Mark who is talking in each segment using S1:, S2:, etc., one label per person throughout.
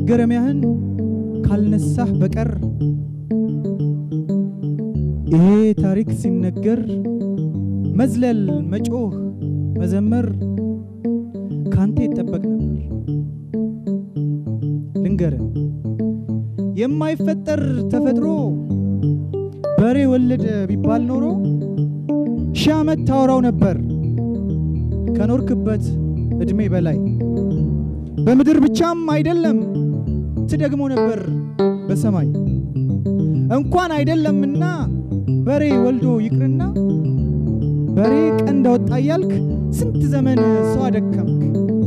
S1: መገረሚያህን ካልነሳህ በቀር ይሄ ታሪክ ሲነገር መዝለል፣ መጮህ፣ መዘመር ካንተ ይጠበቅ ነበር። ልንገርህ የማይፈጠር ተፈጥሮ በሬ ወለደ ቢባል ኖሮ ሺህ ዓመት ታወራው ነበር ከኖርክበት ዕድሜ በላይ በምድር ብቻም አይደለም ትደግሞ ነበር በሰማይ እንኳን አይደለምና በሬ ወልዶ ይቅርና በሬ ቀንድ አወጣ እያልክ ስንት ዘመን ሰው አደከምክ።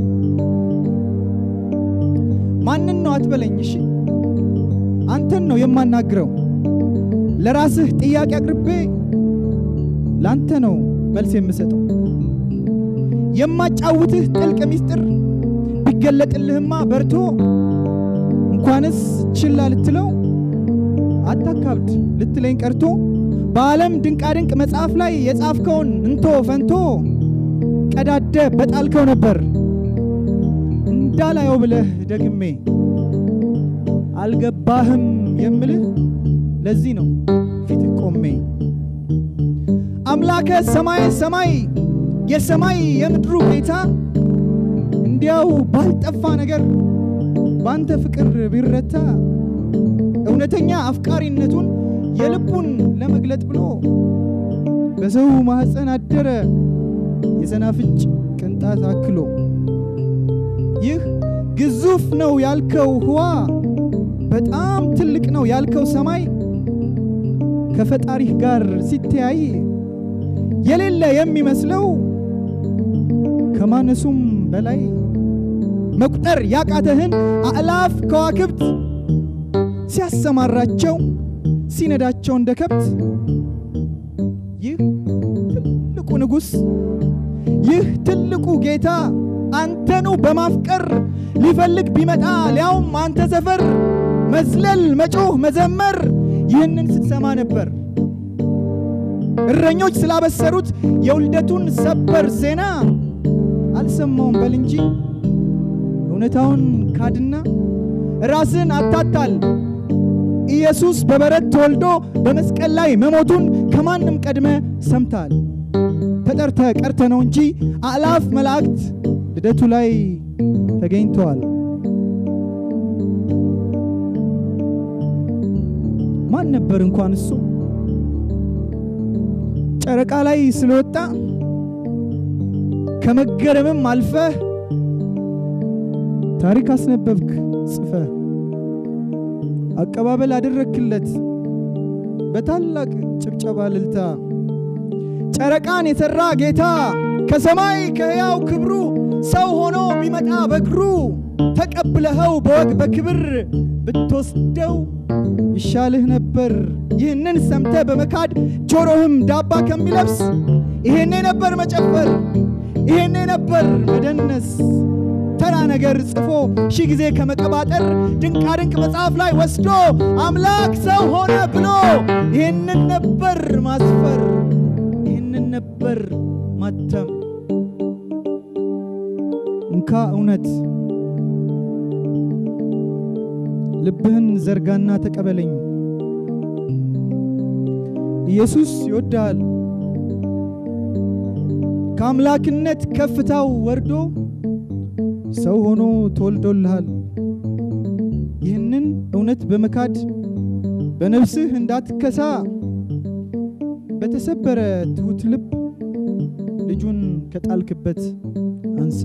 S1: ማንን ነው አትበለኝ እሺ፣ አንተን ነው የማናግረው። ለራስህ ጥያቄ አቅርቤ ላንተ ነው መልስ የምሰጠው። የማጫውትህ ጥልቅ ሚስጥር ቢገለጥልህማ በርቶ እንኳንስ ችላ ልትለው አታካብድ ልትለኝ ቀርቶ በዓለም ድንቃድንቅ መጽሐፍ ላይ የጻፍከውን እንቶ ፈንቶ ቀዳደ በጣልከው ነበር እንዳላየው ብለህ ደግሜ አልገባህም የምልህ ለዚህ ነው ፊትህ ቆሜ አምላከ ሰማይ ሰማይ የሰማይ የምድሩ ጌታ እንዲያው ባልጠፋ ነገር ባንተ ፍቅር ቢረታ እውነተኛ አፍቃሪነቱን የልቡን ለመግለጥ ብሎ በሰው ማኅፀን አደረ የሰናፍጭ ቅንጣት አክሎ። ይህ ግዙፍ ነው ያልከው ህዋ በጣም ትልቅ ነው ያልከው ሰማይ ከፈጣሪህ ጋር ሲተያይ የሌለ የሚመስለው ከማነሱም በላይ መቁጠር ያቃተህን አእላፍ ከዋክብት ሲያሰማራቸው ሲነዳቸው እንደ ከብት ይህ ትልቁ ንጉሥ ይህ ትልቁ ጌታ አንተኑ በማፍቀር ሊፈልግ ቢመጣ ሊያውም አንተ ሰፈር መዝለል፣ መጮህ፣ መዘመር ይህንን ስትሰማ ነበር። እረኞች ስላበሰሩት የውልደቱን ሰበር ዜና አልሰማውም በል እንጂ እውነታውን ካድና ራስን አታታል። ኢየሱስ በበረት ተወልዶ በመስቀል ላይ መሞቱን ከማንም ቀድመ ሰምታል። ተጠርተ ቀርተ ነው እንጂ አእላፍ መላእክት ልደቱ ላይ ተገኝተዋል። ማን ነበር እንኳን እሱ ጨረቃ ላይ ስለወጣ ከመገረምም አልፈህ ታሪክ አስነበብክ ጽፈህ አቀባበል አደረክለት በታላቅ ጭብጨባ ልልታ። ጨረቃን የሠራ ጌታ ከሰማይ ከሕያው ክብሩ ሰው ሆኖ ቢመጣ በእግሩ ተቀብለኸው በወግ በክብር ብትወስደው ይሻልህ ነበር። ይህንን ሰምተ በመካድ ጆሮህም ዳባ ከሚለብስ ይሄኔ ነበር መጨፈር፣ ይሄኔ ነበር መደነስ። ተራ ነገር ጽፎ ሺህ ጊዜ ከመቀባጠር ድንቃ ድንቅ መጽሐፍ ላይ ወስዶ አምላክ ሰው ሆነ ብሎ ይህንን ነበር ማስፈር፣ ይህንን ነበር ማተም። እንካ እውነት ልብህን ዘርጋና ተቀበለኝ። ኢየሱስ ይወድሃል። ከአምላክነት ከፍታው ወርዶ ሰው ሆኖ ተወልዶልሃል። ይህንን እውነት በመካድ በነፍስህ እንዳትከሳ በተሰበረ ትሑት ልብ ልጁን ከጣልክበት አንሳ።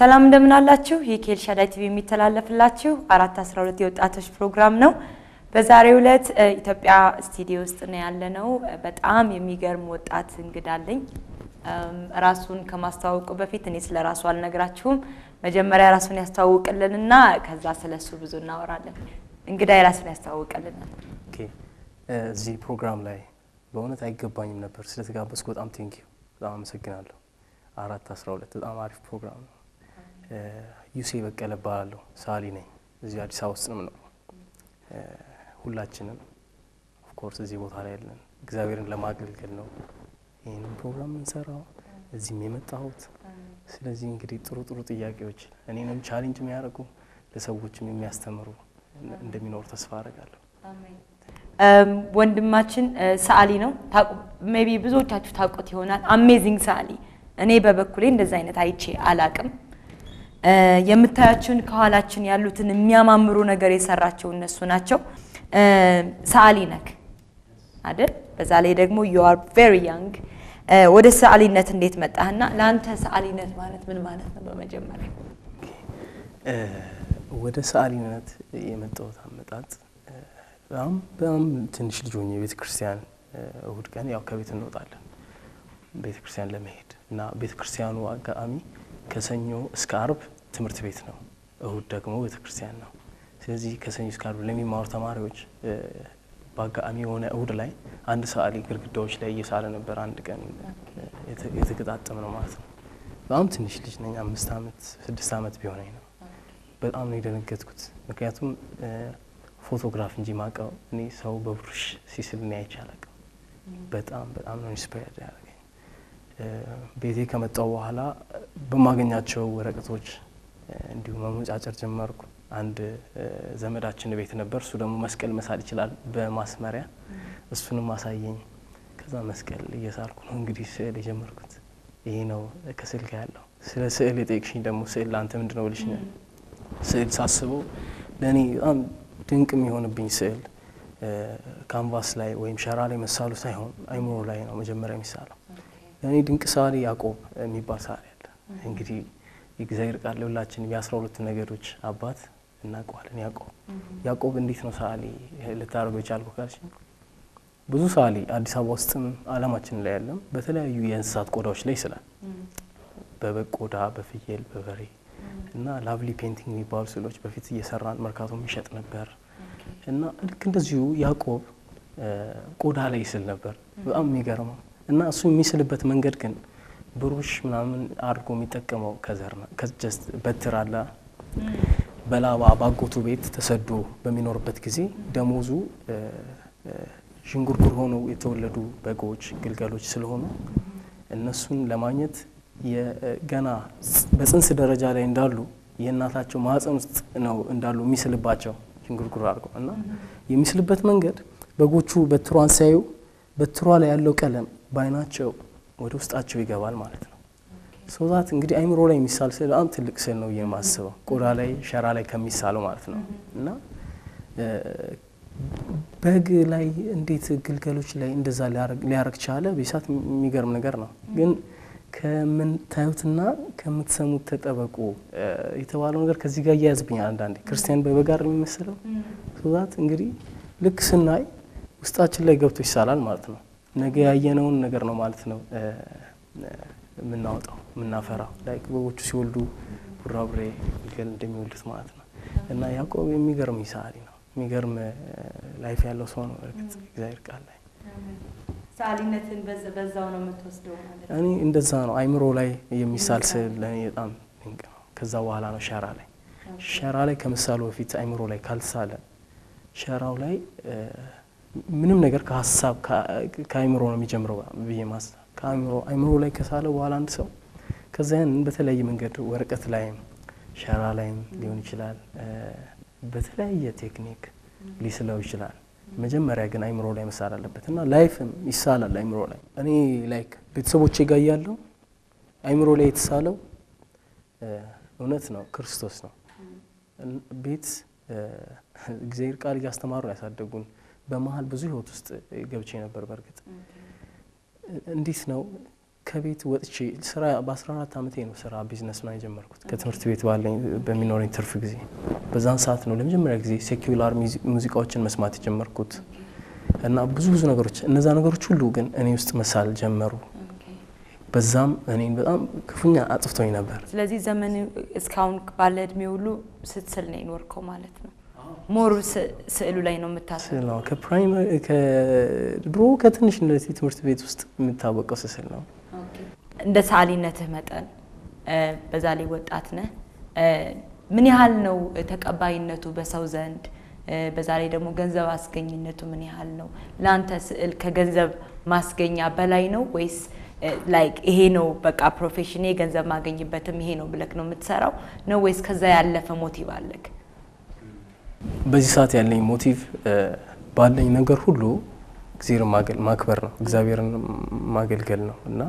S2: ሰላም እንደምን አላችሁ? ይህ ከኤልሻዳይ ቲቪ የሚተላለፍላችሁ አራት አስራ ሁለት የወጣቶች ፕሮግራም ነው። በዛሬው ዕለት ኢትዮጵያ ስቱዲዮ ውስጥ ነው ያለነው። በጣም የሚገርም ወጣት እንግዳ አለኝ። ራሱን ከማስተዋወቁ በፊት እኔ ስለ ራሱ አልነግራችሁም። መጀመሪያ ራሱን ያስተዋውቅልንና ከዛ ስለ እሱ ብዙ እናወራለን። እንግዳ የራሱን ያስተዋውቅልናል።
S3: ኦኬ እዚህ ፕሮግራም ላይ በእውነት አይገባኝም ነበር ስለተጋበዝኩ በጣም ቴንኪዩ በጣም አመሰግናለሁ። አራት አስራ ሁለት በጣም አሪፍ ፕሮግራም ነው። ዩሴ በቀለ እባላለሁ ሳሊ ነኝ። እዚህ አዲስ አበባ ውስጥ ነው የምኖረው። ሁላችንም ኦፍኮርስ እዚህ ቦታ ላይ ያለን እግዚአብሔርን ለማገልገል ነው ይህንን ፕሮግራም የምንሰራው እዚህም የመጣሁት። ስለዚህ እንግዲህ ጥሩ ጥሩ ጥያቄዎች እኔንም ቻሌንጅ የሚያደርጉ ለሰዎችም የሚያስተምሩ እንደሚኖሩ ተስፋ አደርጋለሁ።
S2: ወንድማችን ሰዓሊ ነው። ሜይ ቢ ብዙዎቻችሁ ታውቁት ይሆናል። አሜዚንግ ሰዓሊ። እኔ በበኩሌ እንደዚ አይነት አይቼ አላቅም። የምታያችሁን ከኋላችን ያሉትን የሚያማምሩ ነገር የሰራቸው እነሱ ናቸው። ሰዓሊ ነክ አይደል? በዛ ላይ ደግሞ ዩ አር ቬሪ ያንግ። ወደ ሰዓሊነት እንዴት መጣህና ለአንተ ሰዓሊነት ማለት ምን ማለት ነው? በመጀመሪያ
S3: ወደ ሰዓሊነት የመጣሁት አመጣጥ በጣም በጣም ትንሽ ልጅ ሆኜ ቤተ ክርስቲያን እሁድ ቀን ያው ከቤት እንወጣለን ቤተ ክርስቲያን ለመሄድ እና ቤተ ክርስቲያኑ አጋጣሚ ከሰኞ እስከ አርብ ትምህርት ቤት ነው፣ እሁድ ደግሞ ቤተ ክርስቲያን ነው። ስለዚህ ከሰኞ እስከ አርብ ለሚማሩ ተማሪዎች በአጋጣሚ የሆነ እሁድ ላይ አንድ ሰዓሊ ግድግዳዎች ላይ እየሳለ ነበር። አንድ ቀን የተገጣጠመ ነው ማለት ነው። በጣም ትንሽ ልጅ ነኝ፣ አምስት ዓመት ስድስት ዓመት ቢሆነኝ ነው። በጣም ነው የደነገጥኩት። ምክንያቱም ፎቶግራፍ እንጂ ማቀው እኔ ሰው በብሩሽ ሲስል እኔ አይቼ አላውቅም። በጣም በጣም ነው ኢንስፓየርድ ያደረገኝ። ቤቴ ከመጣው በኋላ በማገኛቸው ወረቀቶች እንዲሁ መሞጫጨር ጀመርኩ። አንድ ዘመዳችን ቤት ነበር። እሱ ደግሞ መስቀል መሳል ይችላል በማስመሪያ እሱንም አሳየኝ። ከዛ መስቀል እየሳልኩ ነው እንግዲህ ስዕል የጀመርኩት። ይሄ ነው ከስዕል ጋር ያለው። ስለ ስዕል የጠየቅሽኝ ደግሞ ስዕል ለአንተ ምንድን ነው ብልሽኛል። ስዕል ሳስበው ለእኔ በጣም ድንቅ የሚሆንብኝ ስዕል ካንቫስ ላይ ወይም ሸራ ላይ መሳሉ ሳይሆን አይምሮ ላይ ነው መጀመሪያ የሚሳለው። ለእኔ ድንቅ ሰዓሊ ያዕቆብ የሚባል ሰዓሊ አለ። እንግዲህ የእግዚአብሔር ቃል ለሁላችን የአስራ ሁለቱ ነገዶች አባት እናውቀዋለን። ያዕቆብ ያዕቆብ እንዴት ነው ሰዓሊ ልታደርገው የቻልኩ ካልሽኝ ብዙ ሰዓሊ አዲስ አበባ ውስጥም ዓለማችን ላይ ያለም በተለያዩ የእንስሳት ቆዳዎች ላይ ይስላል። በበግ ቆዳ፣ በፍየል፣ በበሬ እና ላቭሊ ፔንቲንግ የሚባሉ ስዕሎች በፊት እየሰራን መርካቶ የሚሸጥ ነበር እና ልክ እንደዚሁ ያዕቆብ ቆዳ ላይ ይስል ነበር። በጣም የሚገርመው እና እሱ የሚስልበት መንገድ ግን ብሩሽ ምናምን አድርጎ የሚጠቀመው ከዘር ከጀስት በትር አለ። በላባ ባጎቱ ቤት ተሰዶ በሚኖርበት ጊዜ ደሞዙ ዥንጉርጉር ሆነው የተወለዱ በጎች፣ ግልገሎች ስለሆኑ እነሱን ለማግኘት ገና በጽንስ ደረጃ ላይ እንዳሉ የእናታቸው ማህፀን ውስጥ ነው እንዳሉ የሚስልባቸው ዥንጉርጉር አድርጎ እና የሚስልበት መንገድ በጎቹ በትሯን ሲያዩ በትሯ ላይ ያለው ቀለም በአይናቸው ወደ ውስጣቸው ይገባል ማለት ነው። ሰውዛት እንግዲህ አይምሮ ላይ የሚሳል ስዕል በጣም ትልቅ ስዕል ነው የማስበው ቆዳ ላይ ሸራ ላይ ከሚሳለው ማለት ነው እና በግ ላይ እንዴት ግልገሎች ላይ እንደዛ ሊያረግ ቻለ? ቤሳት የሚገርም ነገር ነው። ግን ከምታዩትና ከምትሰሙት ተጠበቁ የተባለው ነገር ከዚህ ጋር እያያዝብኛል። አንዳንዴ ክርስቲያን በበጋር የሚመስለው ሰውዛት እንግዲህ ልክ ስናይ ውስጣችን ላይ ገብቶ ይሳላል ማለት ነው። ነገ ያየነውን ነገር ነው ማለት ነው የምናወጣው የምናፈራው። ላይ በጎቹ ሲወልዱ ቡራቡሬ ግልገል እንደሚወልዱት ማለት ነው። እና ያዕቆብ የሚገርም ሰዓሊ ነው። የሚገርም ላይፍ ያለው ሰው ነው። እርግጥ እግዚአብሔር ቃል ላይ
S2: ሰዓሊነትን በዛው ነው የምትወስደው ማለት ነው።
S3: እኔ እንደዛ ነው። አይምሮ ላይ የሚሳል ስዕል ለእኔ በጣም ድንቅ ነው። ከዛ በኋላ ነው ሸራ ላይ ሸራ ላይ ከምሳሉ በፊት አይምሮ ላይ ካልተሳለ ሸራው ላይ ምንም ነገር ከሀሳብ ከአይምሮ ነው የሚጀምረው ብዬ ማሰብ ከአይምሮ አይምሮ ላይ ከሳለ በኋላ አንድ ሰው ከዛ ያንን በተለያየ መንገድ ወረቀት ላይም ሸራ ላይም ሊሆን ይችላል በተለያየ ቴክኒክ ሊስለው ይችላል። መጀመሪያ ግን አይምሮ ላይ መሳል አለበት እና ላይፍም ይሳላል አይምሮ ላይ። እኔ ላይክ ቤተሰቦቼ ጋር እያለሁ አይምሮ ላይ የተሳለው እውነት ነው ክርስቶስ ነው። ቤት እግዚአብሔር ቃል እያስተማሩ ነው ያሳደጉን። በመሀል ብዙ ህይወት ውስጥ ገብቼ ነበር። በእርግጥ እንዴት ነው ከቤት ወጥቼ ስራ በ14 ዓመቴ ነው ስራ ቢዝነስ ነው የጀመርኩት ከትምህርት ቤት ባለኝ በሚኖረኝ ትርፍ ጊዜ። በዛን ሰዓት ነው ለመጀመሪያ ጊዜ ሴኩላር ሙዚቃዎችን መስማት የጀመርኩት እና ብዙ ብዙ ነገሮች እነዛ ነገሮች ሁሉ ግን እኔ ውስጥ መሳል ጀመሩ። በዛም እኔን በጣም ክፉኛ አጥፍቶኝ ነበር።
S2: ስለዚህ ዘመን እስካሁን ባለ እድሜ ሁሉ ስትስል ነው የኖርከው ማለት ነው። ሞሩ ስዕሉ ላይ ነው የምታስበው።
S3: ስዕል ነው ከፕራይመሪ ከድሮ ከትንሽነት ትምህርት ቤት ውስጥ የምታወቀው ስዕል ነው።
S2: እንደ ሰዓሊነትህ መጠን በዛ ላይ ወጣት ነህ፣ ምን ያህል ነው ተቀባይነቱ በሰው ዘንድ? በዛ ላይ ደግሞ ገንዘብ አስገኝነቱ ምን ያህል ነው? ለአንተ ስዕል ከገንዘብ ማስገኛ በላይ ነው ወይስ ላይክ ይሄ ነው በቃ ፕሮፌሽኔ ገንዘብ ማገኝበትም ይሄ ነው ብለክ ነው የምትሰራው ነው ወይስ ከዛ ያለፈ ሞቲቭ አለክ?
S3: በዚህ ሰዓት ያለኝ ሞቲቭ ባለኝ ነገር ሁሉ እግዚአብሔርን ማክበር ነው፣ እግዚአብሔርን ማገልገል ነው እና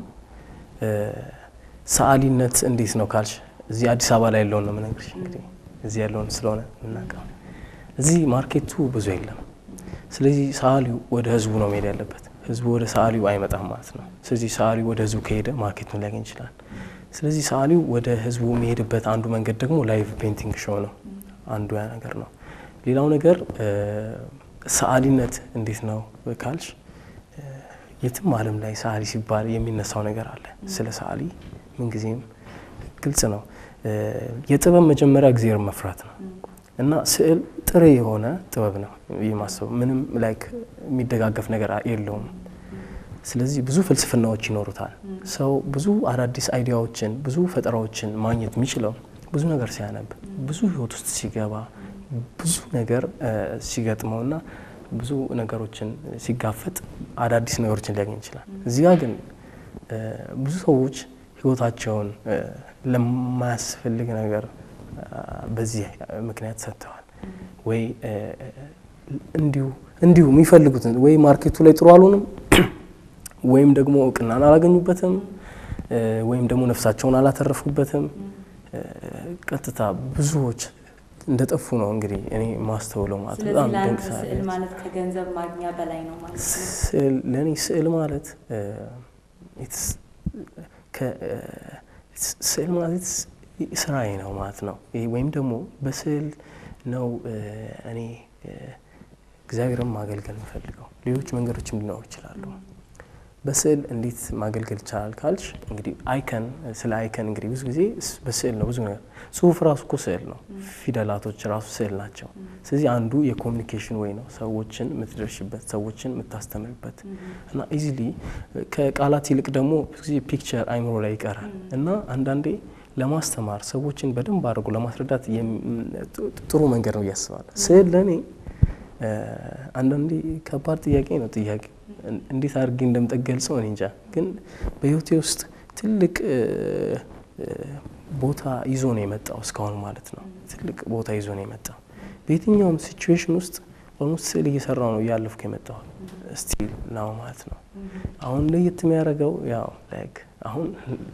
S3: ሰዓሊነት እንዴት ነው ካልሽ እዚህ አዲስ አበባ ላይ ያለውን ነው የምነግርሽ። እንግዲህ እዚህ ያለውን ስለሆነ የምናውቀው እዚህ ማርኬቱ ብዙ የለም። ስለዚህ ሰዓሊው ወደ ህዝቡ ነው መሄድ ያለበት። ህዝቡ ወደ ሰዓሊው አይመጣም ማለት ነው። ስለዚህ ሰዓሊው ወደ ህዝቡ ከሄደ ማርኬቱን ሊያገኝ ይችላል። ስለዚህ ሰዓሊው ወደ ህዝቡ የሚሄድበት አንዱ መንገድ ደግሞ ላይቭ ፔንቲንግ ሾው ነው። አንዱ ያ ነገር ነው። ሌላው ነገር ሰዓሊነት እንዴት ነው ካልሽ የትም ዓለም ላይ ሰዓሊ ሲባል የሚነሳው ነገር አለ። ስለ ሰዓሊ ምንጊዜም ግልጽ ነው። የጥበብ መጀመሪያ እግዚአብሔርን መፍራት ነው እና ስዕል ጥሬ የሆነ ጥበብ ነው የማስበው። ምንም ላይክ የሚደጋገፍ ነገር የለውም። ስለዚህ ብዙ ፍልስፍናዎች ይኖሩታል። ሰው ብዙ አዳዲስ አይዲያዎችን፣ ብዙ ፈጠራዎችን ማግኘት የሚችለው ብዙ ነገር ሲያነብ፣ ብዙ ህይወት ውስጥ ሲገባ፣ ብዙ ነገር ሲገጥመውና ብዙ ነገሮችን ሲጋፈጥ አዳዲስ ነገሮችን ሊያገኝ ይችላል። እዚህ ጋር ግን ብዙ ሰዎች ህይወታቸውን ለማያስፈልግ ነገር በዚህ ምክንያት ሰጥተዋል። ወይ እንዲሁ እንዲሁ የሚፈልጉትን ወይ ማርኬቱ ላይ ጥሩ አልሆንም፣ ወይም ደግሞ እውቅናን አላገኙበትም፣ ወይም ደግሞ ነፍሳቸውን አላተረፉበትም። ቀጥታ ብዙዎች እንደጠፉ ነው እንግዲህ እኔ ማስተውለው ማለት በጣም ድንቅ
S2: ስዕል ማለት ከገንዘብ ማግኛ በላይ ነው ማለት ነው።
S3: ስዕል ለእኔ ስዕል ማለት ስዕል ማለት ስራዬ ነው ማለት ነው። ወይም ደግሞ በስዕል ነው እኔ እግዚአብሔርን ማገልገል የምፈልገው። ሌሎች መንገዶችም ሊኖሩ ይችላሉ። በስዕል እንዴት ማገልገል ይቻላል ካልሽ እንግዲህ አይከን ስለ አይከን እንግዲህ ብዙ ጊዜ በስዕል ነው ብዙ ነገር ጽሁፍ ራሱ እኮ ስዕል ነው። ፊደላቶች ራሱ ስዕል ናቸው። ስለዚህ አንዱ የኮሚኒኬሽን ወይ ነው ሰዎችን የምትደርሽበት ሰዎችን የምታስተምርበት እና ኢዚሊ ከቃላት ይልቅ ደግሞ ብዙ ጊዜ ፒክቸር አይምሮ ላይ ይቀራል እና አንዳንዴ ለማስተማር ሰዎችን በደንብ አድርጎ ለማስረዳት ጥሩ መንገድ ነው እያስባለሁ። ስዕል ለእኔ አንዳንዴ ከባድ ጥያቄ ነው ጥያቄ እንዴት አድርጌ እንደምጠገልጸው እኔ እንጃ። ግን በህይወቴ ውስጥ ትልቅ ቦታ ይዞ ነው የመጣው እስካሁን ማለት ነው። ትልቅ ቦታ ይዞ ነው የመጣው በየትኛውም ሲቹዌሽን ውስጥ ኦልሞስት ስዕል እየሰራው ነው እያለፍኩ የመጣው ስቲል ነው ማለት ነው። አሁን ለየት የሚያደርገው ያው ላይክ አሁን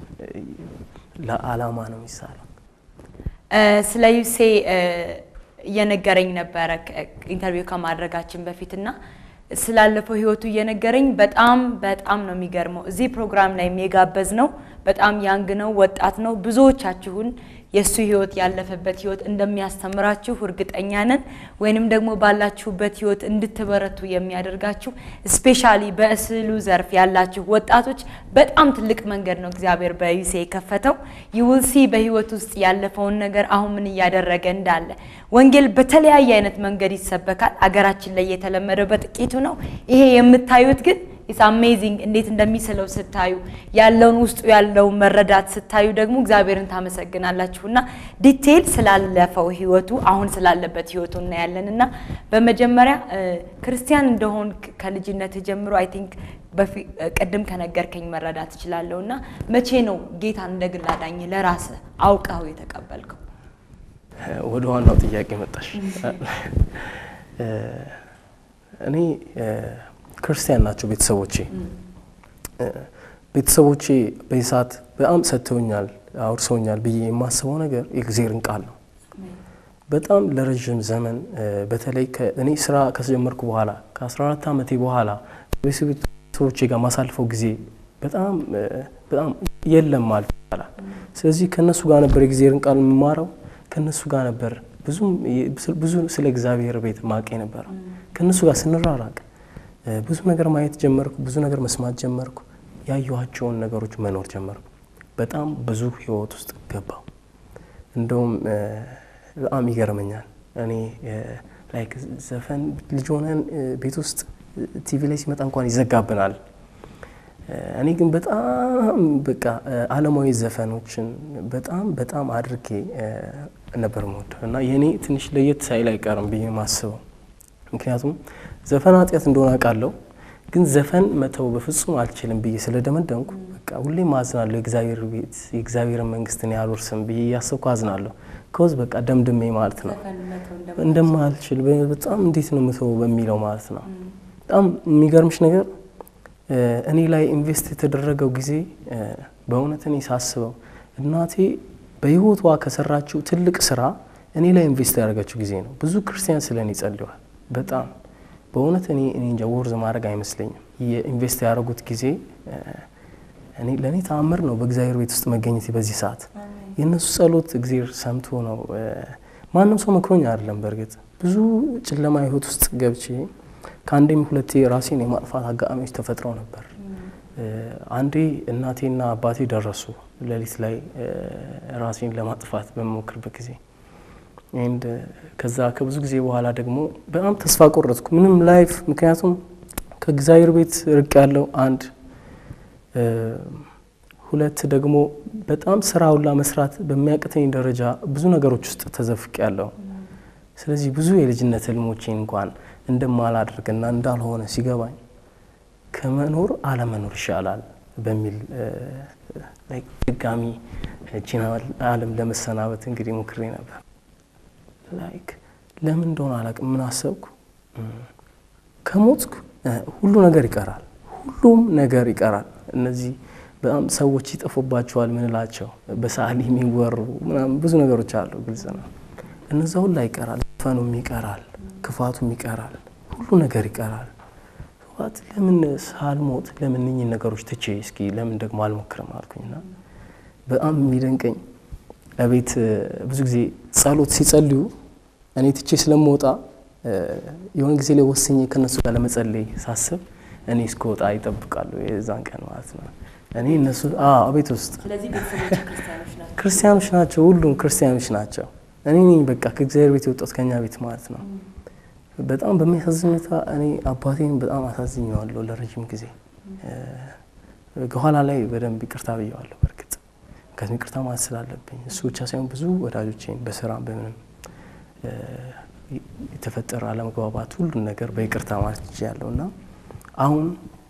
S3: ለአላማ ነው የሚሳለው።
S2: ስለ ዩሴ እየነገረኝ ነበረ ኢንተርቪው ከማድረጋችን በፊት እና ስላለፈው ህይወቱ እየነገረኝ በጣም በጣም ነው የሚገርመው። እዚህ ፕሮግራም ላይ የጋበዝ ነው በጣም ያንግ ነው፣ ወጣት ነው። ብዙዎቻችሁን የእሱ ህይወት ያለፈበት ህይወት እንደሚያስተምራችሁ እርግጠኛ ነን። ወይንም ደግሞ ባላችሁበት ህይወት እንድትበረቱ የሚያደርጋችሁ ስፔሻሊ በስዕሉ ዘርፍ ያላችሁ ወጣቶች በጣም ትልቅ መንገድ ነው እግዚአብሔር በዩሴ የከፈተው። ይውልሲ በህይወት ውስጥ ያለፈውን ነገር አሁን ምን እያደረገ እንዳለ ወንጌል በተለያየ አይነት መንገድ ይሰበካል። አገራችን ላይ የተለመደው በጥቂቱ ነው። ይሄ የምታዩት ግን ኢትስ አሜዚንግ እንዴት እንደሚስለው ስታዩ ያለውን ውስጡ ያለውን መረዳት ስታዩ ደግሞ እግዚአብሔርን ታመሰግናላችሁ። እና ዲቴይል ስላለፈው ህይወቱ አሁን ስላለበት ህይወቱ እናያለን። እና በመጀመሪያ ክርስቲያን እንደሆን ከልጅነት ጀምሮ አይ ቲንክ ቅድም ከነገርከኝ መረዳት እችላለሁ። እና መቼ ነው ጌታን እንደ ግል አዳኝ ለራስህ አውቀው የተቀበልከው?
S3: ወደ ዋናው ጥያቄ መጣሽ። እኔ ክርስቲያን ናቸው ቤተሰቦቼ። ቤተሰቦቼ በዚህ ሰዓት በጣም ሰጥተውኛል፣ አውርሰውኛል ብዬ የማስበው ነገር የእግዚአብሔርን ቃል ነው። በጣም ለረዥም ዘመን በተለይ እኔ ስራ ከጀመርኩ በኋላ ከ14 ዓመቴ በኋላ ቤተሰቦቼ ጋር ማሳልፈው ጊዜ በጣም በጣም የለም ማለት ይቻላል። ስለዚህ ከእነሱ ጋር ነበር የእግዚአብሔርን ቃል የምማረው። ከእነሱ ጋር ነበር ብዙም ብዙ ስለ እግዚአብሔር ቤት ማቅ የነበረው። ከእነሱ ጋር ስንራራቅ ብዙ ነገር ማየት ጀመርኩ። ብዙ ነገር መስማት ጀመርኩ። ያየኋቸውን ነገሮች መኖር ጀመርኩ። በጣም ብዙ ህይወት ውስጥ ገባው። እንደውም በጣም ይገርመኛል። እኔ ላይክ ዘፈን ልጅ ሆነን ቤት ውስጥ ቲቪ ላይ ሲመጣ እንኳን ይዘጋብናል። እኔ ግን በጣም በቃ ዓለማዊ ዘፈኖችን በጣም በጣም አድርጌ ነበር የምወደው እና የእኔ ትንሽ ለየት ሳይል አይቀርም ብዬ ማስበው። ምክንያቱም ዘፈን ኃጢአት እንደሆነ አውቃለሁ፣ ግን ዘፈን መተው በፍጹም አልችልም ብዬ ስለደመደምኩ በቃ ሁሌም አዝናለሁ። የእግዚአብሔር ቤት የእግዚአብሔርን መንግስት እኔ አልወርስም ብዬ እያሰብኩ አዝናለሁ። ከወዝ በቃ ደምድሜ ማለት ነው እንደማልችል በጣም እንዴት ነው ምተው በሚለው ማለት ነው። በጣም የሚገርምሽ ነገር እኔ ላይ ኢንቨስት የተደረገው ጊዜ በእውነት እኔ ሳስበው እናቴ በህይወቷ ከሰራችው ትልቅ ስራ እኔ ላይ ኢንቨስት ያደረገችው ጊዜ ነው። ብዙ ክርስቲያን ስለ እኔ ጸልዋል። በጣም በእውነት እኔ እኔ እንጃ ወርዝ ማድረግ አይመስለኝም። የኢንቨስት ያደረጉት ጊዜ እኔ ለእኔ ተአምር ነው። በእግዚአብሔር ቤት ውስጥ መገኘት በዚህ ሰዓት የእነሱ ጸሎት እግዚአብሔር ሰምቶ ነው። ማንም ሰው መክሮኝ አይደለም። በእርግጥ ብዙ ጨለማ ህይወት ውስጥ ገብቼ ከአንዴም ሁለቴ ራሴን የማጥፋት አጋጣሚዎች ተፈጥረው ነበር። አንዴ እናቴና አባቴ ደረሱ ሌሊት ላይ ራሴን ለማጥፋት በመሞክርበት ጊዜ ኤንድ ከዛ ከብዙ ጊዜ በኋላ ደግሞ በጣም ተስፋ ቆረጥኩ። ምንም ላይፍ ምክንያቱም ከእግዚአብሔር ቤት ርቅ ያለው አንድ ሁለት ደግሞ በጣም ስራ ሁላ መስራት በሚያቅተኝ ደረጃ ብዙ ነገሮች ውስጥ ተዘፍቅ ያለው ስለዚህ ብዙ የልጅነት ህልሞቼን እንኳን እንደማላደርግና እንዳልሆነ ሲገባኝ ከመኖር አለመኖር ይሻላል በሚል ድጋሚ እቺን ዓለም ለመሰናበት እንግዲህ ሞክሬ ነበር። ላይክ ለምን እንደሆነ አላውቅም። ምን አሰብኩ፣ ከሞትኩ ሁሉ ነገር ይቀራል፣ ሁሉም ነገር ይቀራል። እነዚህ በጣም ሰዎች ይጠፉባቸዋል ምንላቸው በሰዓሊ የሚወሩ ምናምን ብዙ ነገሮች አሉ፣ ግልጽ ነው። እነዛ ሁላ ይቀራል፣ ዘፈኑም ይቀራል፣ ክፋቱም ይቀራል፣ ሁሉ ነገር ይቀራል። ት ለምን ሳልሞት ለምን እኚህን ነገሮች ትቼ እስኪ ለምን ደግሞ አልሞክርም አልኩኝና በጣም የሚደንቀኝ ቤት ብዙ ጊዜ ጸሎት ሲጸልዩ እኔ ትቼ ስለምወጣ የሆነ ጊዜ ላይ ወስኜ ከእነሱ ጋር ለመጸለይ ሳስብ እኔ እስከወጣ ይጠብቃሉ። የዛን ቀን ማለት ነው። እኔ እነሱ ቤት ውስጥ ክርስቲያኖች ናቸው፣ ሁሉም ክርስቲያኖች ናቸው። እኔ ነኝ በቃ ከእግዚአብሔር ቤት የወጣሁት ከኛ ቤት ማለት ነው። በጣም በሚያሳዝን ሁኔታ እኔ አባቴን በጣም አሳዝኘዋለሁ ለረጅም ጊዜ። ከኋላ ላይ በደንብ ይቅርታ ብየዋለሁ። በእርግጥ ምክንያቱም ይቅርታ ማለት ስላለብኝ እሱ ብቻ ሳይሆን ብዙ ወዳጆቼን በስራም በምንም የተፈጠረ አለመግባባት ሁሉን ነገር በይቅርታ ማለት ይችላለሁ እና አሁን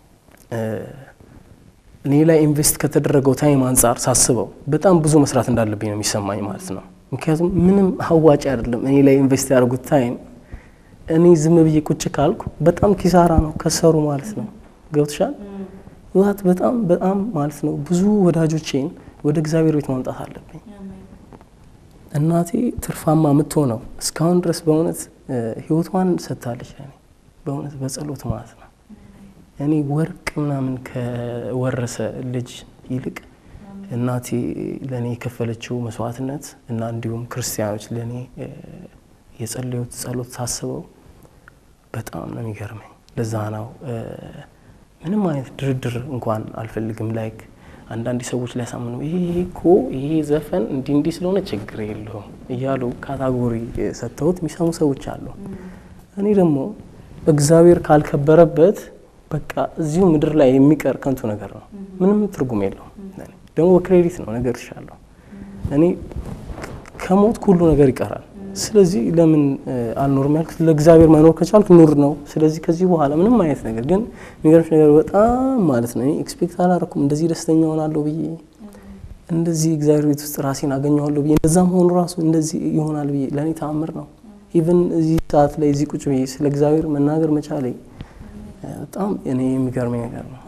S3: እኔ ላይ ኢንቨስት ከተደረገው ታይም አንጻር ሳስበው በጣም ብዙ መስራት እንዳለብኝ ነው የሚሰማኝ ማለት ነው። ምክንያቱም ምንም አዋጭ አይደለም እኔ ላይ ኢንቨስት ያደርጉት ታይም እኔ ዝም ብዬ ቁጭ ካልኩ በጣም ኪሳራ ነው፣ ከሰሩ ማለት ነው። ገብቶሻል? ዋት በጣም በጣም ማለት ነው ብዙ ወዳጆቼን ወደ እግዚአብሔር ቤት ማምጣት አለብኝ። እናቴ ትርፋማ የምትሆነው እስካሁን ድረስ በእውነት ህይወቷን ሰጥታለች ለእኔ በእውነት በጸሎት ማለት ነው። እኔ ወርቅ ምናምን ከወረሰ ልጅ ይልቅ እናቴ ለእኔ የከፈለችው መስዋዕትነት እና እንዲሁም ክርስቲያኖች ለእኔ የጸለዩት ጸሎት ሳስበው በጣም ነው የሚገርመኝ። ለዛ ነው ምንም አይነት ድርድር እንኳን አልፈልግም። ላይክ አንዳንድ ሰዎች ሊያሳምኑ ይሄ እኮ ይሄ ዘፈን እንዲህ እንዲህ ስለሆነ ችግር የለውም እያሉ ካታጎሪ ሰጥተውት የሚሰሙ ሰዎች አሉ። እኔ ደግሞ እግዚአብሔር ካልከበረበት በቃ እዚሁ ምድር ላይ የሚቀር ከንቱ ነገር ነው። ምንም ትርጉም የለውም። ደግሞ በክሬዲት ነው ነገር ይሻለሁ። እኔ ከሞት ሁሉ ነገር ይቀራል። ስለዚህ ለምን አልኖርም ያልኩት ለእግዚአብሔር መኖር ከቻልኩ ኑር ነው። ስለዚህ ከዚህ በኋላ ምንም አይነት ነገር ግን የሚገርምሽ ነገር በጣም ማለት ነው ኤክስፔክት አላረኩም እንደዚህ ደስተኛ ሆናለሁ ብዬ እንደዚህ እግዚአብሔር ቤት ውስጥ ራሴን አገኘዋለሁ ብዬ እንደዛ መሆኑ ራሱ እንደዚህ ይሆናል ብዬ ለእኔ ተአምር ነው። ኢቨን እዚህ ሰዓት ላይ እዚህ ቁጭ ብዬ ስለ እግዚአብሔር መናገር መቻሌ በጣም እኔ የሚገርመኝ ነገር ነው።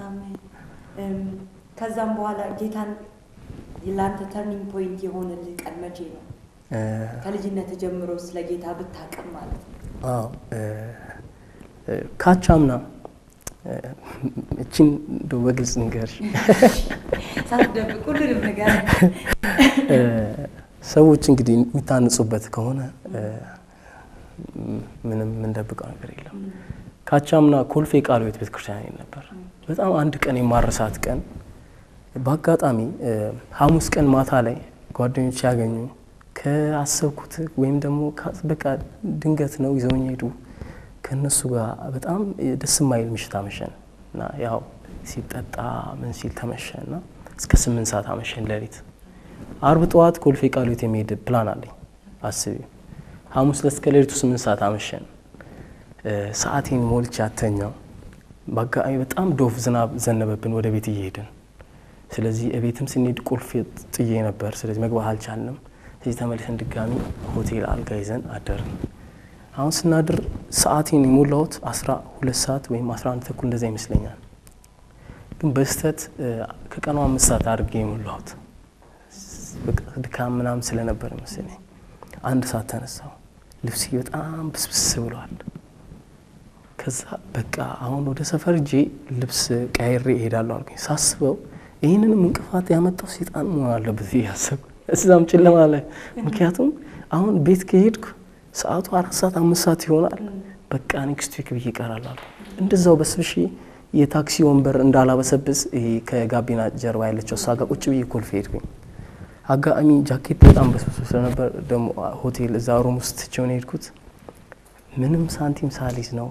S2: ከዛም በኋላ ጌታን ለአንተ ተርኒንግ ፖይንት የሆነልህ ቀን መቼ ነው? ከልጅነት ጀምሮ ስለ ጌታ ብታቅም ማለት ነው።
S3: አዎ ካቻምና እችን እንደው በግልጽ ንገርሽ
S2: ሳትደብቅ ሁሉንም ነገር
S3: ሰዎች እንግዲህ የሚታንጹበት ከሆነ ምንም የምንደብቀው ነገር የለም። ካቻምና ኮልፌ ቃለ ሕይወት ቤተክርስቲያን ነበር። በጣም አንድ ቀን የማረሳት ቀን በአጋጣሚ ሐሙስ ቀን ማታ ላይ ጓደኞች ያገኙ ከአሰብኩት ወይም ደግሞ በቃ ድንገት ነው ይዘውኝ ሄዱ። ከእነሱ ጋር በጣም ደስ የማይል ምሽት አመሸን እና ያው ሲጠጣ ምን ሲል ተመሸ እና እስከ ስምንት ሰዓት አመሸን ሌሊት። አርብ ጠዋት ኮልፌ ቃለ ሕይወት የሚሄድ ፕላን አለኝ አስቢ። ሐሙስ ዕለት እስከ ሌሊቱ ስምንት ሰዓት አመሸን። ሰዓቴን ሞልቼ አተኛው። በአጋጣሚ በጣም ዶፍ ዝናብ ዘነበብን ወደ ቤት እየሄድን ስለዚህ እቤትም ስንሄድ ቁልፍ ጥዬ ነበር። ስለዚህ መግባት አልቻልንም። ስለዚህ ተመልሰን ድጋሚ ሆቴል አልጋ ይዘን አደርን። አሁን ስናድር ሰዓቴን የሞላሁት አስራ ሁለት ሰዓት ወይም አስራ አንድ ተኩል እንደዛ ይመስለኛል። ግን በስህተት ከቀኑ አምስት ሰዓት አድርጌ የሞላሁት ድካም ምናምን ስለነበር መሰለኝ። አንድ ሰዓት ተነሳው። ልብሴ በጣም ብስብስ ብሏል። ከዛ በቃ አሁን ወደ ሰፈር እጄ ልብስ ቀይሬ እሄዳለሁ አልኩኝ። ሳስበው ይህንንም እንቅፋት ያመጣው ሴጣን መሆን አለበት እያሰብኩ እዛም ጨለማ ላይ ምክንያቱም አሁን ቤት ከሄድኩ ሰዓቱ አራት ሰዓት አምስት ሰዓት ይሆናል። በቃ ኔክስት ዊክ ብዬ እቀራለሁ። እንደዛው በስብሼ የታክሲ ወንበር እንዳላበሰብስ ይሄ ከጋቢና ጀርባ ያለችው እሷ ጋር ቁጭ ብዬ ኮልፌ ሄድኩኝ። አጋጣሚ ጃኬት በጣም በስብሶ ስለነበር ደግሞ ሆቴል እዛ ሩም ውስጥ ትቼውን ሄድኩት። ምንም ሳንቲም ሳሊዝ ነው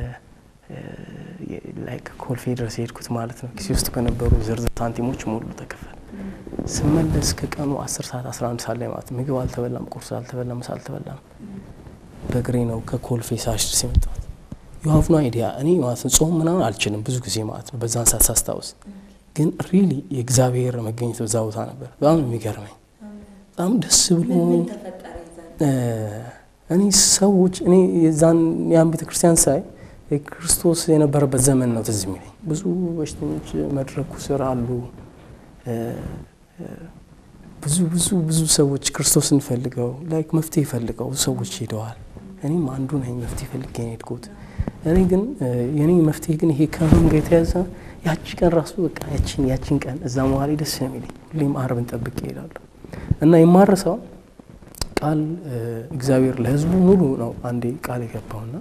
S3: ላይክ ኮልፌ ድረስ የሄድኩት ማለት ነው። ኪሴ ውስጥ በነበሩ ዝርዝር ሳንቲሞች ሙሉ ተከፈል። ስመለስ ከቀኑ 10 ሰዓት 11 ሰዓት ላይ ማለት ምግብ አልተበላም፣ ቁርስ አልተበላም፣ ምሳ አልተበላም። በእግሬ ነው ከኮልፌ ሳሽ ድረስ የመጣሁት። የሀቭ ኖ አይዲያ እኔ ማለት ነው ጾም ምናምን አልችልም ብዙ ጊዜ ማለት ነው። በዛን ሰዓት ሳስታውስ ግን ሪሊ የእግዚአብሔር መገኘት በዛ ቦታ ነበር። በጣም የሚገርመኝ በጣም ደስ ብሎ እኔ ሰዎች እኔ የዛን ያን ቤተ ክርስቲያን ሳይ ክርስቶስ የነበረበት ዘመን ነው ትዝ የሚለኝ። ብዙ በሽተኞች መድረኩ ስር አሉ። ብዙ ብዙ ብዙ ሰዎች ክርስቶስን ፈልገው ላይክ መፍትሄ ፈልገው ብዙ ሰዎች ሄደዋል። እኔም አንዱ ነኝ መፍትሄ ፈልጌ ነው የሄድኩት። እኔ ግን የኔ መፍትሄ ግን ይሄ ከምን ጋር የተያዘ ያቺ ቀን ራሱ በቃ ያቺን ያቺን ቀን እዛ መዋሌ ደስ ነው የሚለኝ። ሁሌም አርብን ጠብቄ እሄዳለሁ እና የማረሳው ቃል እግዚአብሔር ለሕዝቡ ሙሉ ነው አንዴ ቃል የገባውና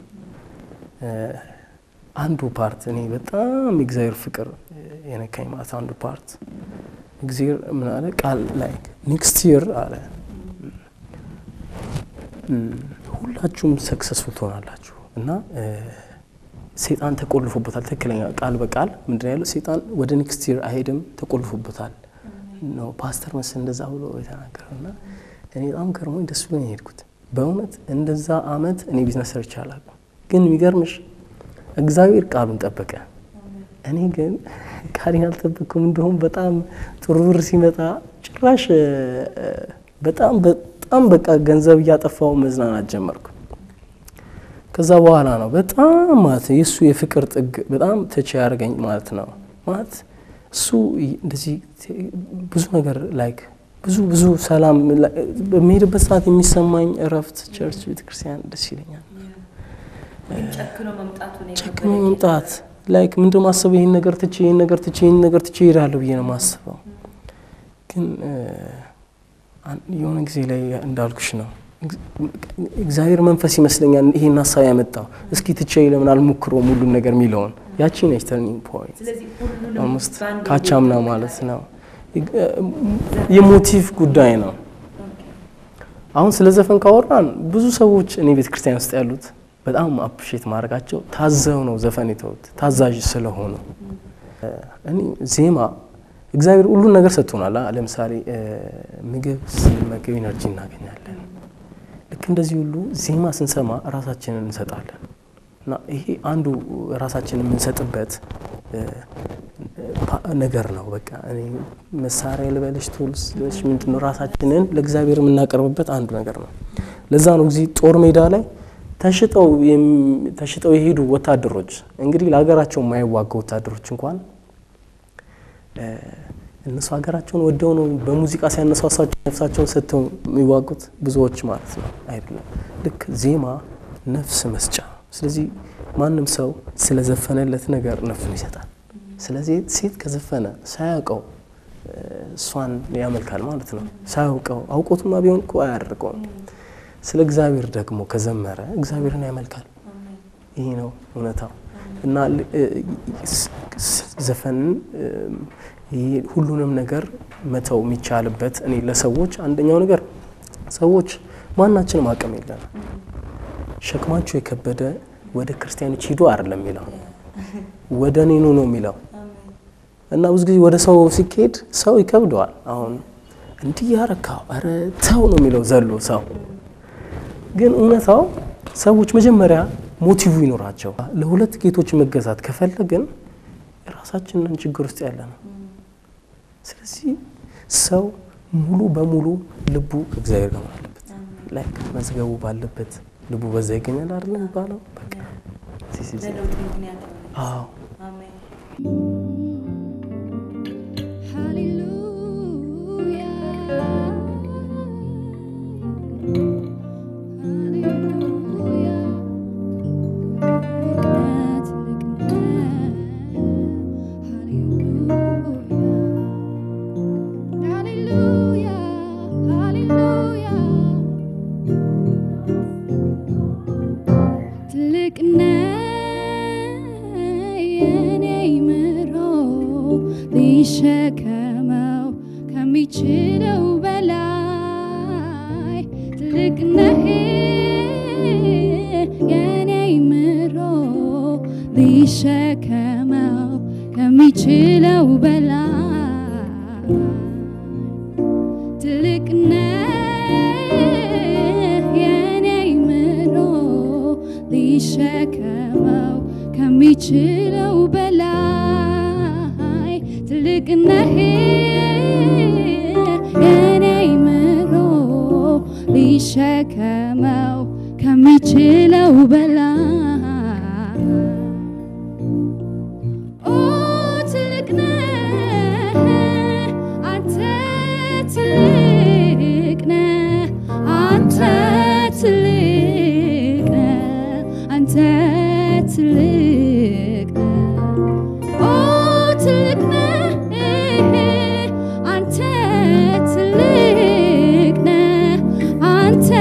S3: አንዱ ፓርት እኔ በጣም የእግዚአብሔር ፍቅር የነካኝ ማለት አንዱ ፓርት እግዚአብሔር ምን አለ ቃል ላይ ኔክስት ይር አለ ሁላችሁም ሰክሰስፉል ትሆናላችሁ እና ሴጣን ተቆልፎበታል። ትክክለኛ ቃል በቃል ምንድን ያለው ሴጣን ወደ ኔክስት ይር አይሄድም ተቆልፎበታል ነው ፓስተር መስ እንደዛ ብሎ የተናገረው እና እኔ በጣም ገርሞኝ ደስ ብሎኝ የሄድኩት በእውነት እንደዛ አመት እኔ ቢዝነስ ሰርቼ አላውቅም። ግን የሚገርምሽ እግዚአብሔር ቃሉን ጠበቀ። እኔ ግን ቃሌን አልጠበቅኩም። እንደውም በጣም ጥሩ ብር ሲመጣ ጭራሽ በጣም በጣም በቃ ገንዘብ እያጠፋው መዝናናት ጀመርኩ። ከዛ በኋላ ነው በጣም ማለት የእሱ የፍቅር ጥግ በጣም ተች ያደርገኝ ማለት ነው። ማለት እሱ እንደዚህ ብዙ ነገር ላይክ ብዙ ብዙ ሰላም በሚሄድበት ሰዓት የሚሰማኝ እረፍት ቸርች፣ ቤተክርስቲያን ደስ ይለኛል። ጨክኖ መምጣት ላይክ ምንድን ማስበው ይህን ነገር ትቼ ይህን ነገር ትቼ ይህን ነገር ትቼ እሄዳለሁ ብዬ ነው ማስበው። ግን የሆነ ጊዜ ላይ እንዳልኩሽ ነው እግዚአብሔር መንፈስ ይመስለኛል ይሄን ሀሳብ ያመጣው። እስኪ ትቼ ለምን አልሞክረውም ሁሉን ነገር የሚለውን ያቺ ነች ተርኒንግ ፖይንት ኦልሞስት ካቻምና ማለት ነው። የሞቲቭ ጉዳይ ነው። አሁን ስለ ዘፈን ካወራን ብዙ ሰዎች እኔ ቤተ ክርስቲያን ውስጥ ያሉት በጣም አፕሼት ማድረጋቸው ታዘው ነው ዘፈን የተውት ታዛዥ ስለሆኑ። እኔ ዜማ እግዚአብሔር ሁሉን ነገር ሰጥቶናል። ለምሳሌ ምግብ ስንመገብ ኢነርጂ እናገኛለን። ልክ እንደዚህ ሁሉ ዜማ ስንሰማ ራሳችንን እንሰጣለን እና ይሄ አንዱ ራሳችንን የምንሰጥበት ነገር ነው። በቃ እኔ መሳሪያ ልበልሽ ቱልስ ምንድን ነው ራሳችንን ለእግዚአብሔር የምናቀርብበት አንዱ ነገር ነው። ለዛ ነው እዚህ ጦር ሜዳ ላይ ተሽጠው ተሽጠው የሄዱ ወታደሮች እንግዲህ ለሀገራቸው የማይዋጉ ወታደሮች እንኳን እነሱ ሀገራቸውን ወደው ነው በሙዚቃ ሲያነሳሳቸው ነፍሳቸውን ሰጥተው የሚዋጉት ብዙዎች ማለት ነው። አይደለም ልክ ዜማ ነፍስ መስጫ ስለዚህ ማንም ሰው ስለዘፈነለት ነገር ነፍሱን ይሰጣል። ስለዚህ ሴት ከዘፈነ ሳያውቀው እሷን ያመልካል ማለት ነው። ሳያውቀው አውቆቱማ ቢሆን እኮ አያደርገውም። ስለ እግዚአብሔር ደግሞ ከዘመረ እግዚአብሔርን ያመልካል። ይሄ ነው እውነታው እና ዘፈንን ይሄ ሁሉንም ነገር መተው የሚቻልበት እኔ ለሰዎች አንደኛው ነገር ሰዎች ማናችንም አቅም የለንም። ሸክማቸው የከበደ ወደ ክርስቲያኖች ሂዱ አይደለም የሚለው ወደ እኔ ኑ ነው የሚለው እና ብዙ ጊዜ ወደ ሰው ሲካሄድ ሰው ይከብደዋል። አሁን እንዲህ ያረካው ኧረ ተው ነው የሚለው ዘሎ ሰው ግን እውነታው ሰዎች መጀመሪያ ሞቲቭ ይኖራቸው። ለሁለት ጌቶች መገዛት ከፈለግን የራሳችንን ችግር ውስጥ ያለ ነው። ስለዚህ ሰው ሙሉ በሙሉ ልቡ ከእግዚአብሔር ጋር አለበት። ላይክ መዝገቡ ባለበት ልቡ በዛ ይገኛል አይደል የሚባለው? በቃ አዎ
S4: ሊሸከመው ከሚችለው በላይ ትልቅ ነህ የኔ ምሮ ሊሸከመው ከሚችለው በላይ ትልቅ ነህ የኔ ምሮ ሊሸከመው ከሚችለው በላይ ትልቅ ነህ የኔ ምሮ ሊሸከመው ከሚችለው በላይ ኦ ትልቅ ነህ አንተ ትልቅ ነህ አንተ ትልቅ ነህ አንተ ትልቅ ነህ ኦ ትልቅ ነህ አንተ ትልቅ ነህ አንተ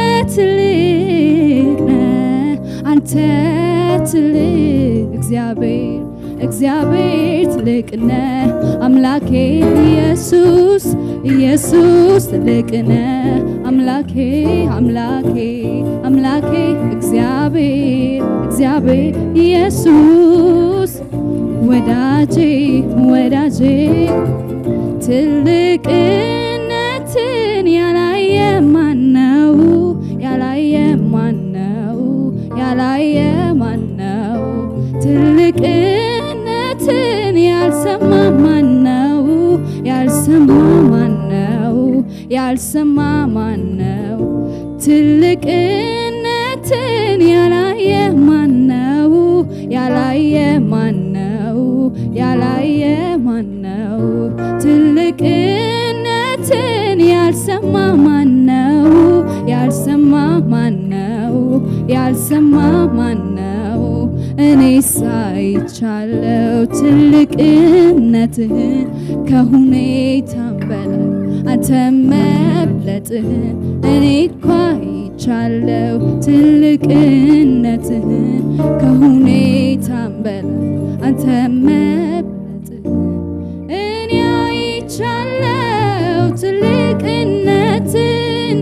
S4: ትልቅ ነህ አንተ ትልቅ እግዚአብሔር እግዚአብሔር ትልቅ ነህ አምላኬ ኢየሱስ ኢየሱስ ትልቅ ነህ አምላኬ አምላኬ አምላኬ እግዚአብሔር እግዚአብሔር ኢየሱስ ወዳጄ ወዳጄ ትልቅነትን ያላየ ማነው? ያላየ ማነው? ያላየ ማነው? ትልቅነትን ያልሰማ ማነው? ያልሰማ ማነው? ያልሰማ ማነው? ትልቅነትን ያላየ ማነው? ያላየ ማነው? ያላየ ማነው? ትልቅነትን ያልሰማ ማነው? ያልሰማ ማነው? ያልሰማ ማነው? እኔ ሳይቻለው ትልቅነትህን ከሁኔታም በላይ አንተ መብለጥህን እኔ እኮ አይቻለው ትልቅነትህን ከሁኔታም በላይ አንተ መብለጥህን እኔ አይቻለው ትልቅነትን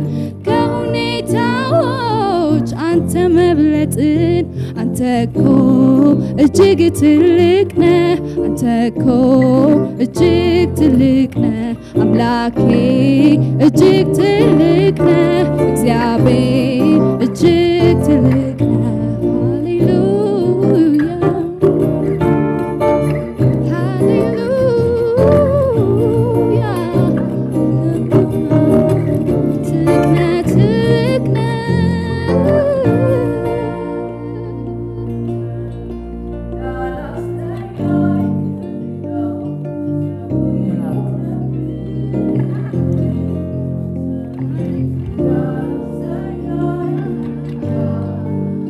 S4: ከሁኔታዎች አንተ መብለጥን አንተ እኮ እጅግ ትልቅ ነህ አንተ እኮ እጅግ ትልቅ ነህ አምላኬ እጅግ ትልቅ ነህ እግዚአብሔር እጅግ ትልቅ ነህ ሃሌሉያ ሃሌሉያ ትልቅ ነህ ትልቅ ነህ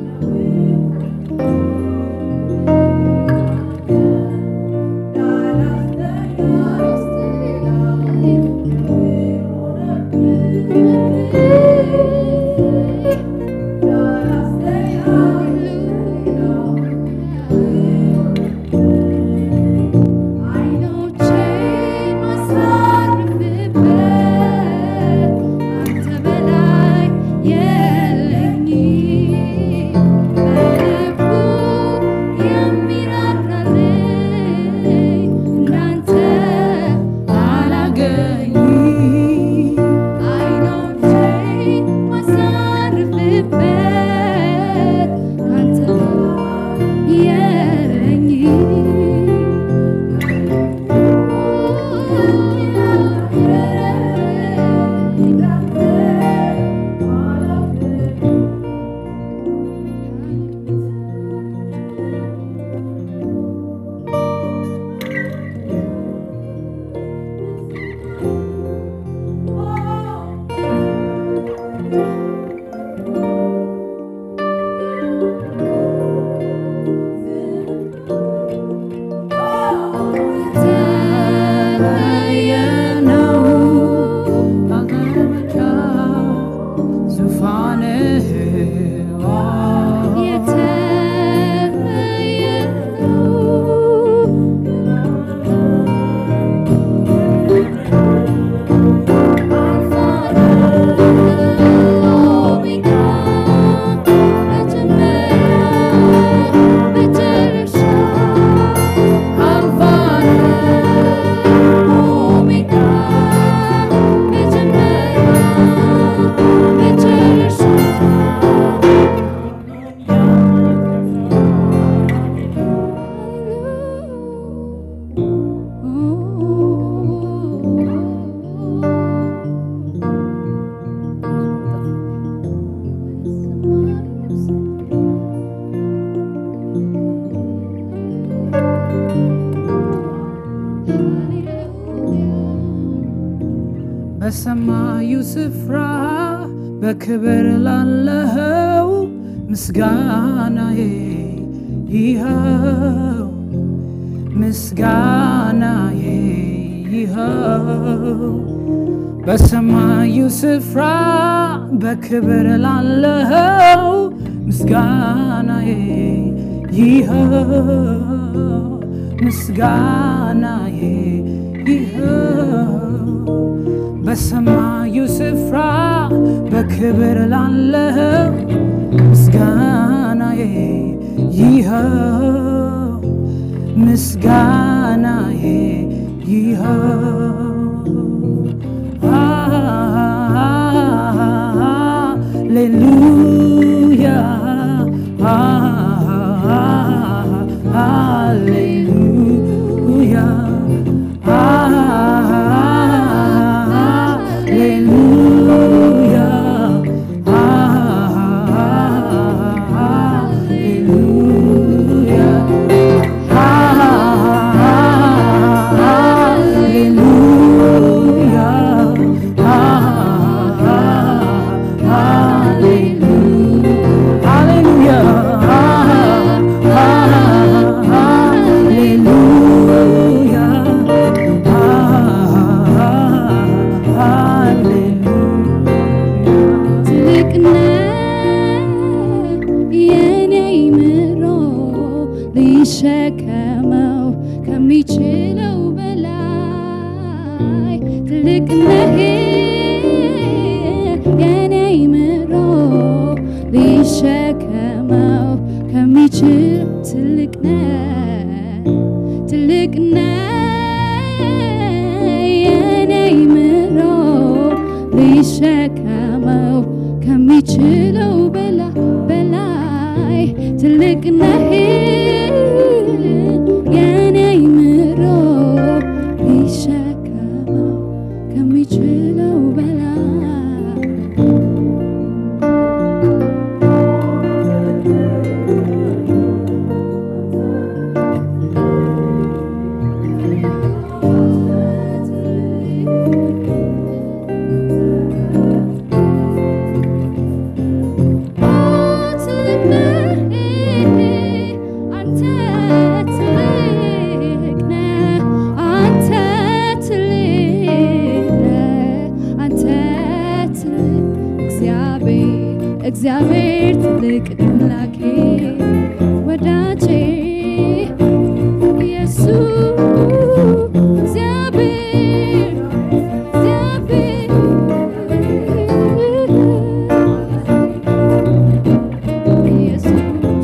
S5: በሰማዩ ስፍራ በክብር ላለኸው ምስጋናዬ ይኸው ምስጋናዬ ይኸው በሰማዩ ስፍራ በክብር ላለኸው ምስጋናዬ ይኸው ምስጋናዬ ይኸው በሰማዩ ስፍራ በክብር ላለኸው ምስጋናዬ ይኸው ምስጋናዬ ይኸው ሃሌሉያ ሃሌሉያ ሃሌሉያ ሃሌሉያ
S4: የኔ አይምሮ ሊሸከመው ከሚችለው በላይ ትልቅ ነህ የኔ አይምሮ ሊሸከመው ከሚችል ትልቅ ነህ ትልቅ ነህ የኔ አይምሮ ሊሸከመው ከሚችለው በላ በላይ ትልቅ ነህ የኔ አይምሮ ሊሸከመው ከሚችለው በላይ እግዚአብሔር ትልቅ አምላኬ ወዳጄ ኢየሱስ እግዚአብሔር እግዚአብሔር ኢየሱስ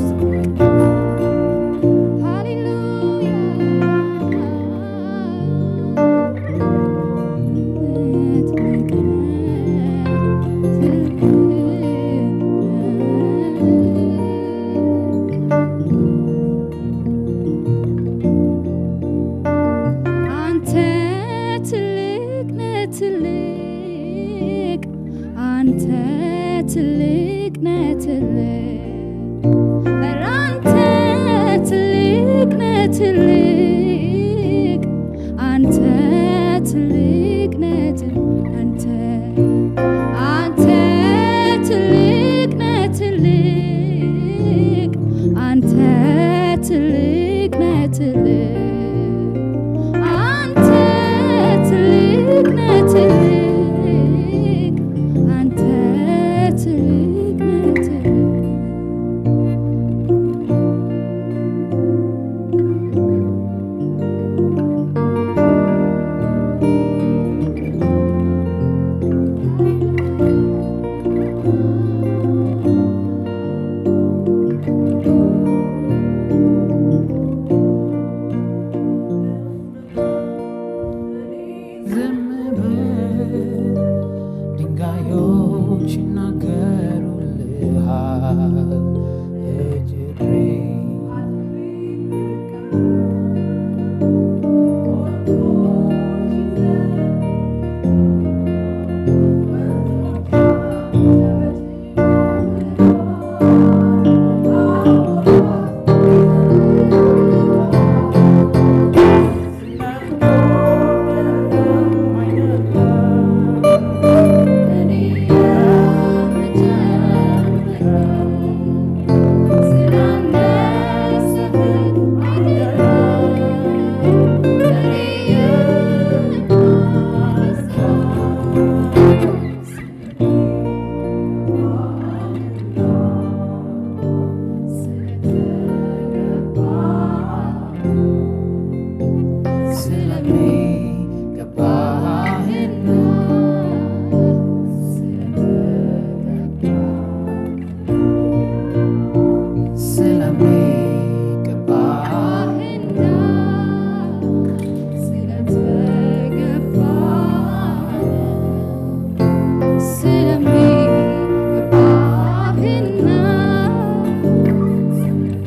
S4: አንተ ትልቅ ነህ ትልቅ አንተ ትልቅ ነህ ትልቅ ኧረ አንተ ትልቅ ነህ ትልቅ አንተ ትልቅ ነህ ትልቅ አንተ አንተ ትልቅ ነህ ትልቅ አንተ ትልቅ ነህ ትልቅ አንተ ትልቅ ነህ ትልቅ አንተ ትልቅ ነህ ትልቅ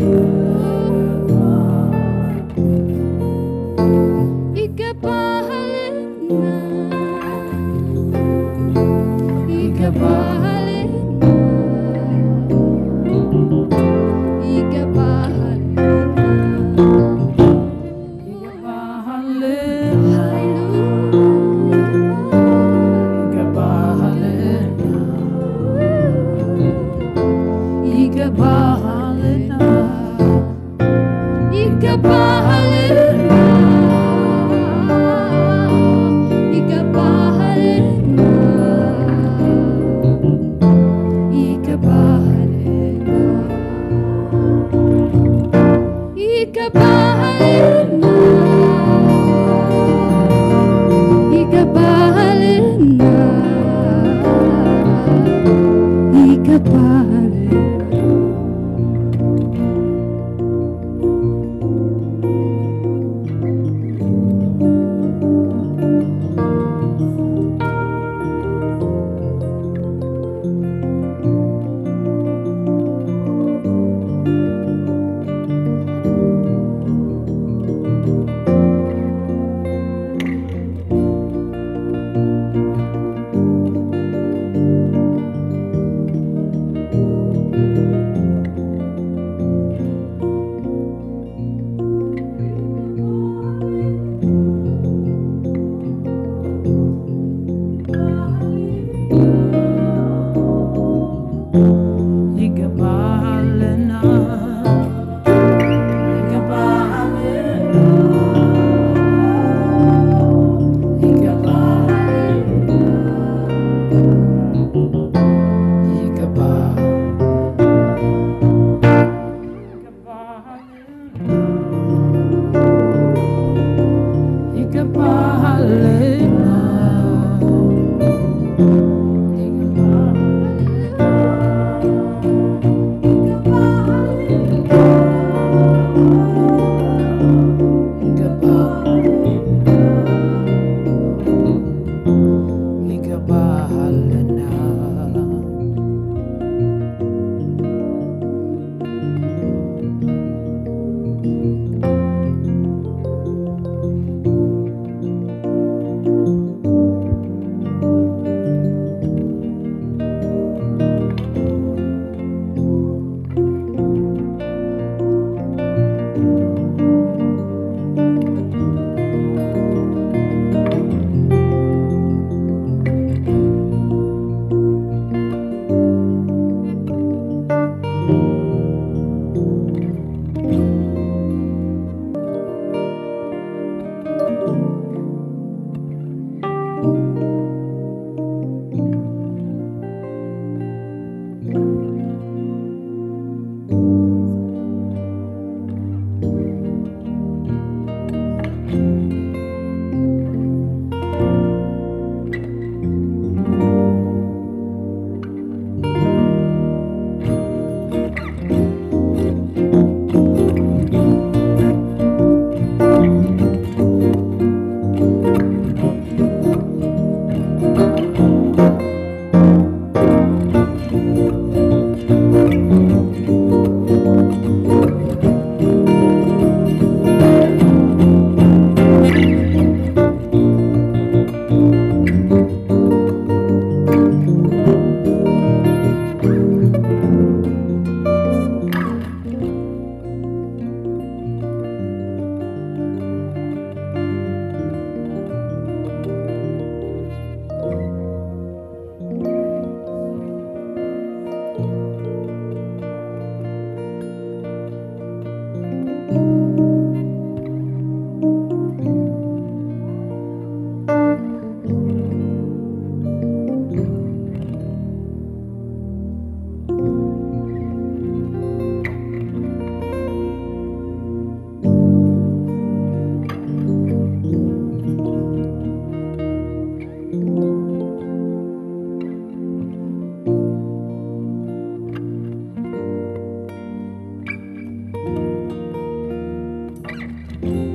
S4: ይገባሃልና ይገባሃልና ይገባሃልና ይገባሃልና ይገባሃልና ይገባሃልና ይገባሃልና ይገባሃልና
S5: ይገባሃልና ይገባሃልና
S4: ይገባሃልና